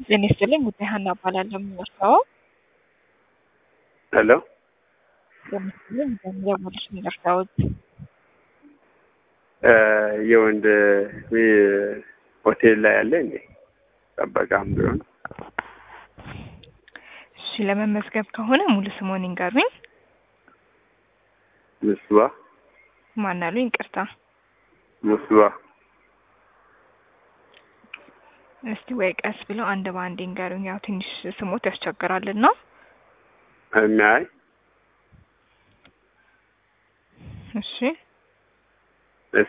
ጤና ይስጥልኝ ጉዳይ ሀና እባላለሁ የምመርተው ሄሎ ጤና ይስጥልኝ ገንዘብ ወልሽ የምመርተውት የወንድ ሆቴል ላይ ያለ እንዴ ጠበቃም ቢሆን እሺ ለመመዝገብ ከሆነ ሙሉ ስሞን ይንገሩኝ ምስባ ማን አሉኝ ይቅርታ ምስባ እስቲ ወይ ቀስ ብለው አንድ በአንድ ይንገሩኝ ያው ትንሽ ስሞት ያስቸግራልና የሚያይ እሺ እስ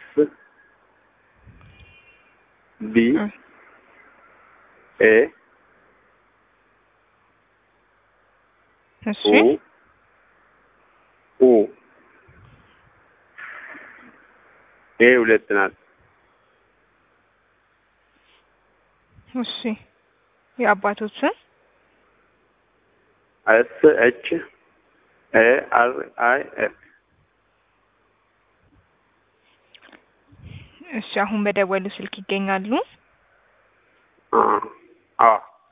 ቢ ኤ እሺ ኡ ኡ ኤ ሁለት ናት። እሺ የአባቶት ስም ኤስ ኤች ኤ አር አይ ኤፍ እሺ አሁን በደወሉ ስልክ ይገኛሉ አ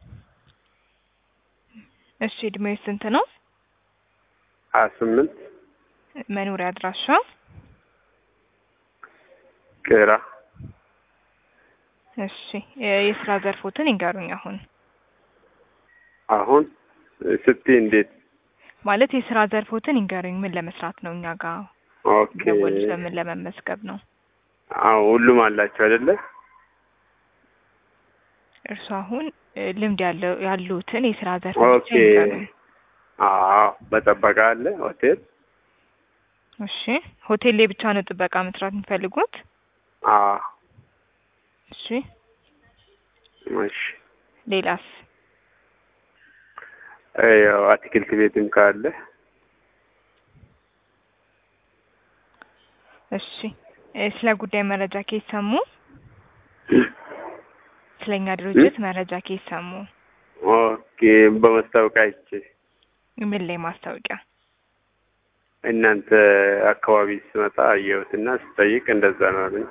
እሺ እድሜው ስንት ነው ሀያ ስምንት መኖሪያ አድራሻ ቄራ እሺ የስራ ዘርፎትን ይንገሩኝ አሁን አሁን ስቲ እንዴት ማለት የስራ ዘርፎትን ይንገሩኝ ምን ለመስራት ነው እኛ ጋር ኦኬ ደወሉ ለምን ለመመዝገብ ነው አዎ ሁሉም አላቸው አይደለ እርሱ አሁን እ ልምድ ያለው ያሉትን የስራ ዘርፎች ኦኬ ይንገሩኝ አዎ በጠበቃ አለ ሆቴል እሺ ሆቴል ላይ ብቻ ነው ጥበቃ መስራት የሚፈልጉት አዎ እሺ እሺ ሌላስ ያው አትክልት ቤትም ካለ እሺ እ ስለ ጉዳይ መረጃ ከየት ሰሙ ስለኛ ድርጅት መረጃ ከየት ሰሙ ኦኬ በመስታወቂያ አይቼ ምን ላይ ማስታወቂያ እናንተ አካባቢ ስመጣ አየሁትና ስጠይቅ እንደዛ ነው አለኝ።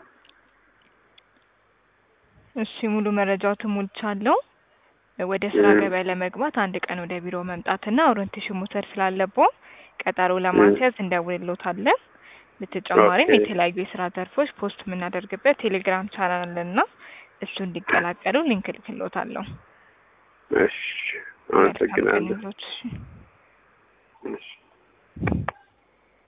እሺ ሙሉ መረጃዎትን ሞልቻለሁ። ወደ ስራ እ ገበያ ለመግባት አንድ ቀን ወደ ቢሮ መምጣትና ኦሪንቴሽን መውሰድ ስላለብዎ ቀጠሮ ለማስያዝ እንደውልሎታለን። በተጨማሪም ኦኬ የተለያዩ የስራ ዘርፎች ፖስት የምናደርግበት ቴሌግራም ቻናል አለና እሱ እንዲቀላቀሉ ሊንክ እልክልዎታለሁ። እሺ መልካም ቀን አመሰግናለሁ። ይሁንልዎት። እሺ እሺ